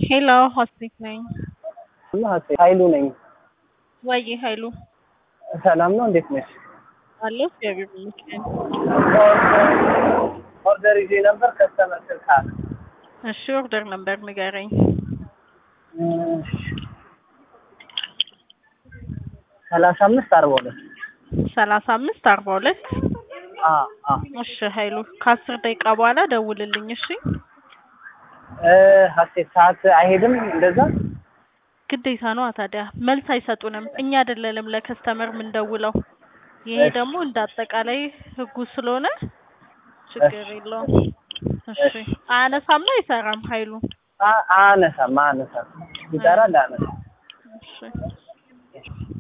ሄሎ ሆስፒት ነኝ። ኃይሉ ነኝ። ወይ ኃይሉ ሰላም ነው? እንዴት ነሽ? አለሁ እግዚአብሔር ይመስገን። ኦርደር ይዤ ነበር ከስተመር ስልክ አለ። እሺ ኦርደር ነበር ንገረኝ። ሰላሳ አምስት አርባ ሁለት ሰላሳ አምስት አርባ ሁለት አ አ እሺ ኃይሉ ከአስር ደቂቃ በኋላ ደውልልኝ እሺ። እ ሀሴት ሰዓት አይሄድም እንደዛ ግዴታ ነዋ ታዲያ መልስ አይሰጡንም። እኛ አይደለንም ለከስተመር የምንደውለው። ይሄ እሺ። ደግሞ እንደ አጠቃላይ ህጉ ስለሆነ ችግር እሺ። የለውም። እሺ አያነሳማ አይሰራም ኃይሉ አ- አነሳም አነሳም ይሰራል አነሳም እሺ